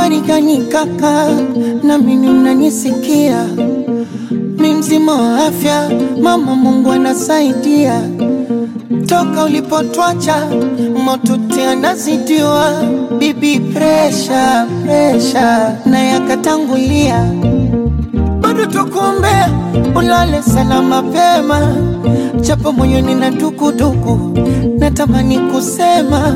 habari gani kaka, na mimi mnanisikia? Mi mzima wa afya, mama Mungu anasaidia. Toka ulipotwacha motuti anazidiwa, bibi presha presha na yakatangulia, bado tukuombea ulale sana mapema, japo moyoni na dukuduku, natamani kusema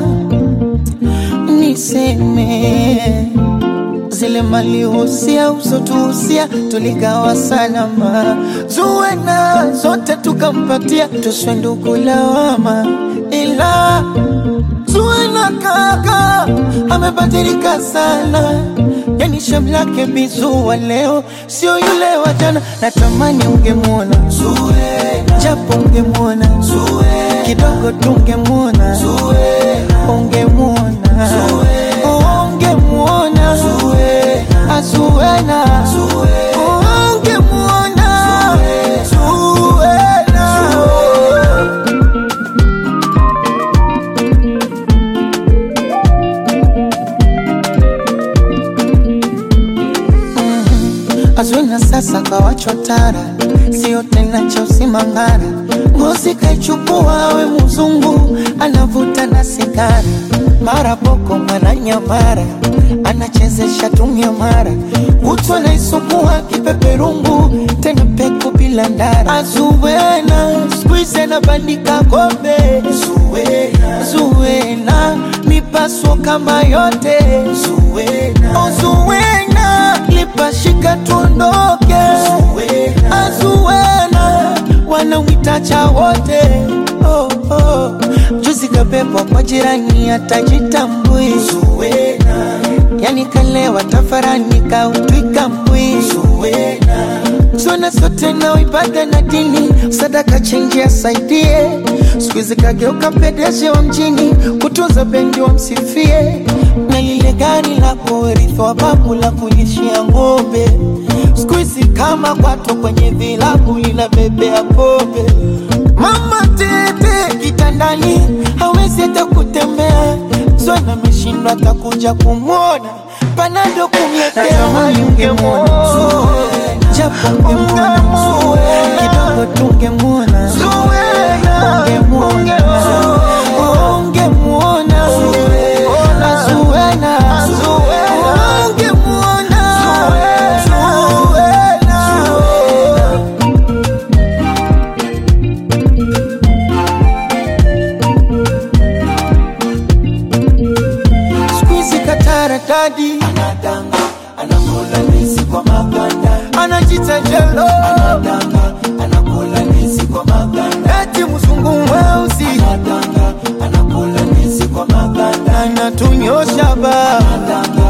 niseme zile mali husia usotuhusia tuligawa salama, zuwena zote tukampatia, tuswe ndugu lawama, ila zuwena kaka amebadilika sana, yani shamlake bizuwa leo sio yule wa jana. Natamani ungemwona Zuwena, japo ungemwona Zuwena, kidogo tungemwona Zuwena, ungemwona ungemwona Zuwena, Zuwena, ungemwona Zuwena. Azwina sasa kawachwa tara, sio tena cha usimangara. Ngozi kaichukua we mzungu, anavuta na sigara, mara boko mara nyamara, anachezesha tumia mara, kutwa naisukua kipeperungu, tena peku bila ndara. Azuwena skuize na bandika kombe, Zuwena, Zuwena mipaso kama yote, Zuwena, oh, Zuwena lipashika tuondoke, Azuwena wanamwitacha wote oh, oh. Juzi kabebwa kwa jirani atajitambui, yani kalewa tafarani kautwika mbwi, zona zote na ibada na dini, sadaka chenji asaidie, siku hizi kageuka pedeshi wa mjini, kutunza bendi wamsifie, na lile gari la kurithi wa babu la kulishia ng'ombe, siku hizi kama kwato kwenye vilabu linabebea pombe. Mama tete kitandani hawezi hata kutembea, Zwana ameshindwa atakuja kumwona, panado kumletea, ungemwona japo ungemwona kidogo tungemwona ungemwona ungemwona Zuwena ungemwona Zuwena Squeezy katara dadi anadanga anakula ndizi kwa maganda anajita jelo anadanga anakula ndizi kwa maganda eti mzungu mweusi anadanga anakula ndizi kwa maganda anatunyosha ba anadanga